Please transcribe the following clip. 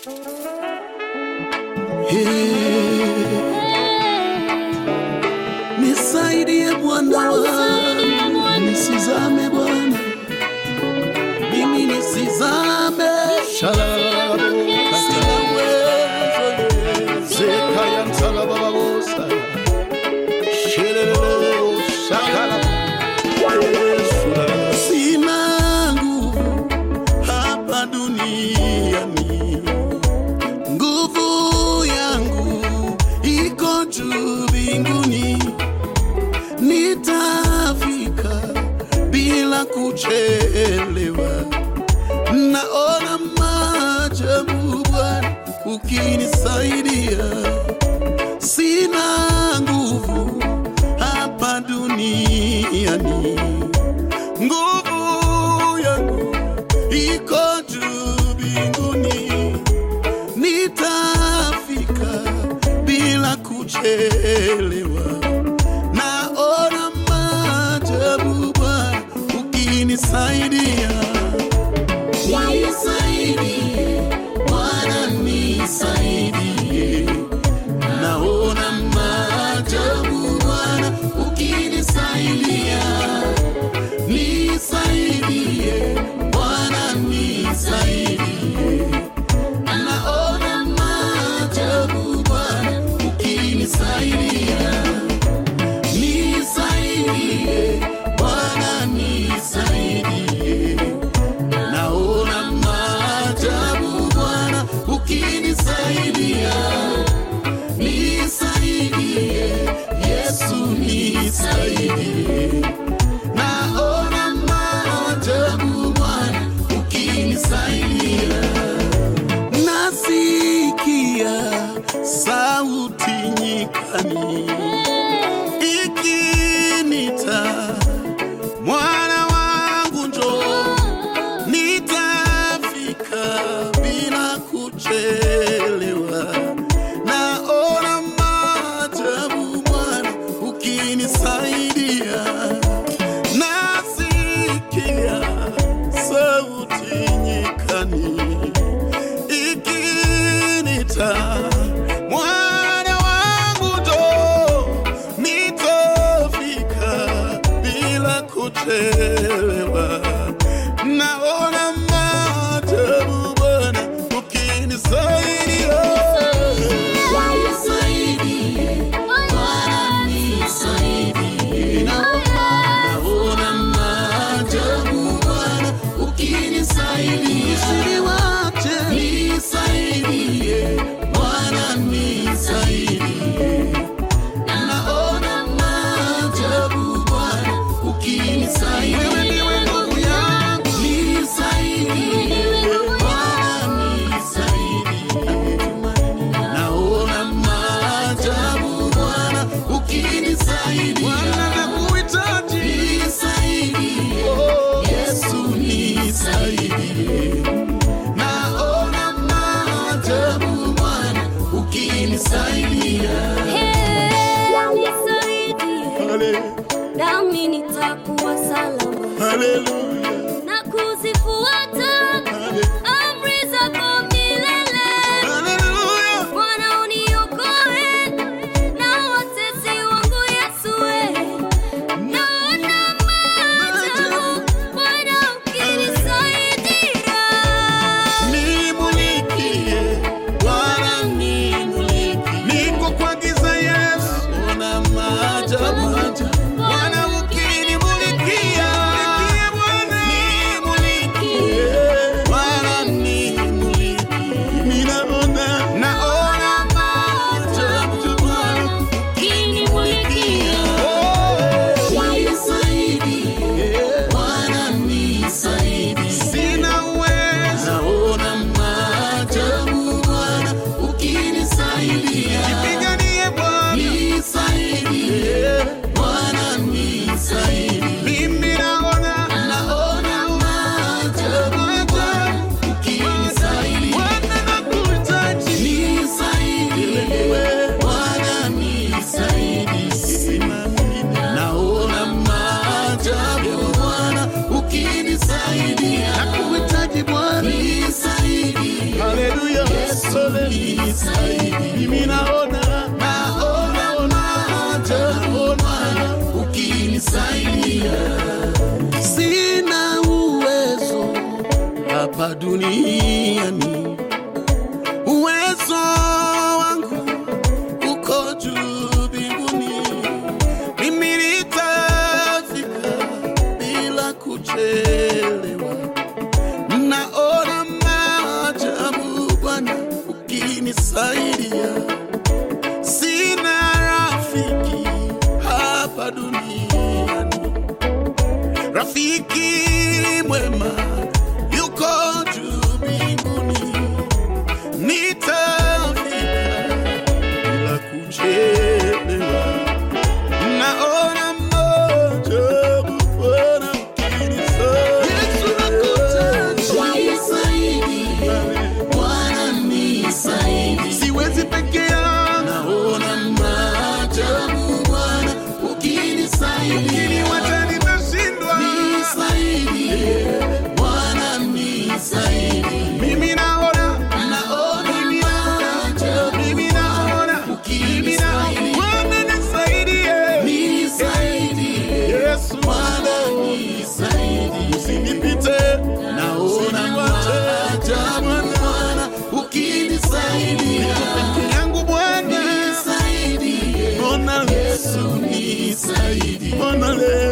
Nisaidie Bwana wangu, nisizame Bwana, mimi nisizame Shalalalalabo, katika uwezo Zekaya ntalabababosa, shelelelebo, shakala, Yesu, lalala. Sina nguvu hapa duniani, nguvu yangu iko juu mbinguni, nitafika bila kuchelewa. Naona maajabu Bwana ukinisaidia, sina nguvu hapa duniani, nguvu yangu iko juu mbinguni, nitafika bila kuchelewa. Naona maajabu Bwana ukinisaidia, nisaidie Bwana, nisaidie. Naona maajabu Bwana ukinisaidia, nisaidie Bwana, nisaidie. Naona maajabu Bwana ukinisaidia, nisaidie Bwana, nisaidie. Naona maajabu Bwana ukinisaidia, nisaidie Yesu, nisaidie. Naona maajabu Bwana ukinisaidia, nasikia sauti nyikani ikinita mwana wangu njoo nitafika bila kuchelewa. Naona maajabu Bwana ukinisaidia, nasikia sauti nyikani ikinita mwana wangu njoo, nitafika bila kuchelewa. Naona maajabu Bwana ukinisaidia. Nisaidie Bwana, nisaidie. Naona maajabu Bwana ukinisaidia. Nisaidie Bwana, nisaidie. Naona maajabu Bwana ukinisaidia. Wewe ndiwe nguvu yangu. Nisaidie Bwana, nisaidie. Naona maajabu Bwana ukinisaidia. Bwana nakuhitaji. Nisaidie Yesu, nisaidie. Naona maajabu Bwana ukinisaidia. Hale- nami nitakuwa salama Haleluya. na kuzifuata Hale- amri zako milele. Haleluya. Bwana uniokoe na watesi wangu Yesu, we. naona maajabu Bwana ukinisaidia. Nimulikie, Bwana nimulikie. Niko kwa giza Yesu, ona maajabu. Bwana ukinimulikia, nisaidie. Mimi naona naona maajabu Bwana ukinisaidia. Sina uwezo hapa duniani, uwezo wangu uko juu mbinguni. Mimi nitafika bila kuchelewa. Naona maajabu Bwana ukinisaidia. Sina rafiki hapa duniani, rafiki mwema yuko juu mbinguni. Nitafika bila kuchelewa. Naona maajabu Bwana ukinisaidia. Yesu nakutaka. Bwana nisaidie. Siwezi peke yangu. Naona maajabu Bwana ukinisaidia. Ukiniwacha nitashindwa. Nisaidie. Bwana nisaidie. Mimi naona naona mimi naona mimi naona mimi naona Bwana nisaidie. Nisaidie. Yesu Bwana nisaidie. Usinipite. Naona maajabu Bwana ukinisaidia. Peke yangu Bwana nisaidie. Bwana Yesu nisaidie. Bwana leo